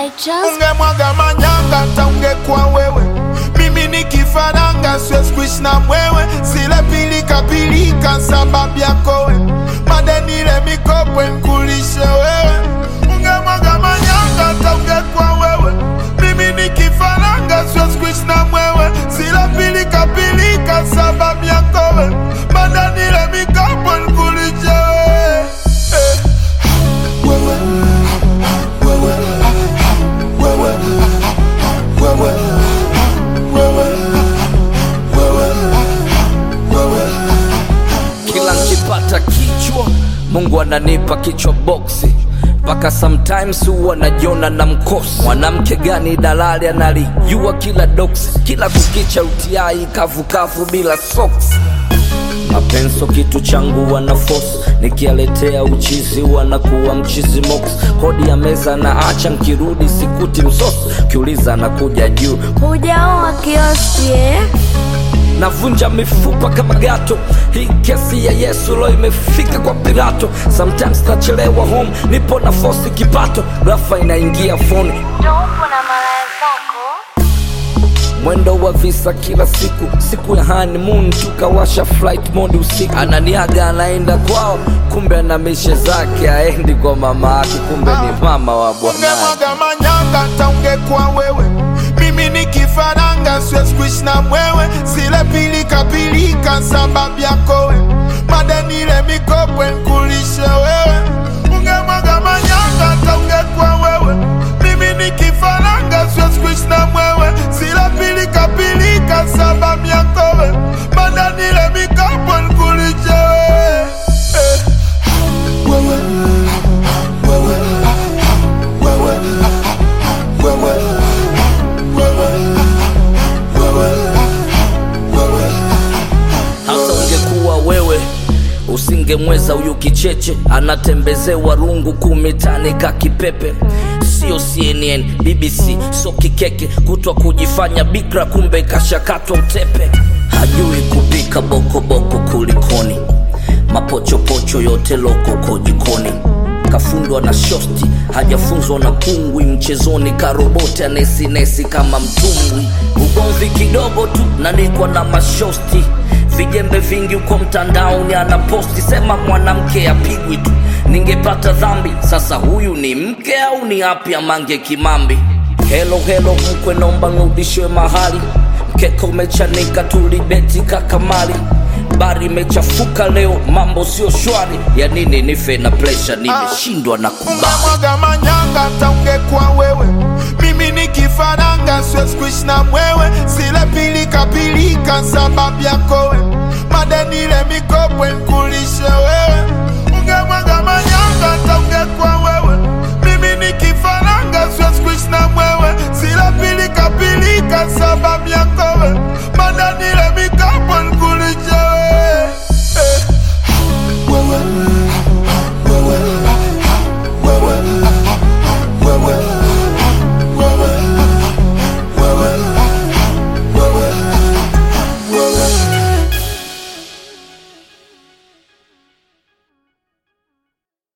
by Just ungemwaga manyanga hata ungekuwa wewe mimi ni kifaranga siwezi kuishi na mwewe zile pilika pilika sababu yako we madenile mikopo nkulishe wewe ungemwaga manyanga hata ungekuwa wewe mimi ni kifaranga siwezi kuishi na mwewe zile pilika pilika sababu yako we madenile mikopo nkulishe wewe eh. wewe wewe wewe wewe wewe wewe wewe kila nkipata kichwa mungu ananipa kichwa boksi mpaka sometimes huwa najiona na mkosi mwanamke gani dalali analijua kila doksi kila kukicha utiai kavukavu bila socks mapenso kitu changu wana force nikialetea uchizi wanakuwa mchizi mox kodi ya meza na acha nkirudi sikuti msosi kiuliza nakuja juu hujaoa kioski eh? navunja mifupa kama gato hii kesi ya yesu lo imefika kwa pirato sometimes nachelewa home nipo na fosi kipato rafa inaingia foni Ndo upo na malaya zako mwendo wa visa kila siku siku ya honeymoon tukawasha flight mode usiku ananiaga anaenda kwao kumbe ana mishe zake aendi kwa mama yake kumbe ni mama wa bwanaye ungemwaga manyanga hata ungekuwa wewe mimi ni kifaranga siwezi kuishi na mwewe zile pilika pilika sababu yako we madenile mikopo nkulishe wewe ungemwaga manyanga hata ungekuwa wewe mimi ni kifaranga siwezi kuishi na mwewe zile pilika pilika sababu yako we madenile mikopo nkulishe wewe eh. wewe wewe wewe wewe wewe wewe wewe hata ungekuwa wewe usingemweza huyu kicheche anatembezewa rungu kumitani ka kipepe sio cnn bbc so kikeke kutwa kujifanya bikra kumbe kashakatwa utepe hajui kupika bokoboko kulikoni mapochopocho yote lokoko jikoni kafundwa na shosti hajafunzwa na kungwi mchezoni karoboti anesinesi kama mtumbwi ugomvi kidogo tu nanikwa na mashosti vijembe vingi huko mtandaoni anaposti sema mwanamke apigwi tu ningepata dhambi sasa huyu ni mke au ni api amange kimambi helo helo mkwe nomba nrudishwe mahali mkeka umechanika tulibeti kakamali bari imechafuka leo mambo sio shwari ya nini nife na presha nimeshindwa na kubali ungemwaga manyanga hata ungekuwa wewe mimi ni kifaranga siwezi kuishi na mwewe zile pilika pilika sababu yako we madenile mikopo nkulishe wewe ungemwaga manyanga hata ungekuwa wewe mimi ni kifaranga siwezi kuishi na mwewe zile pilika pilika sababu yako we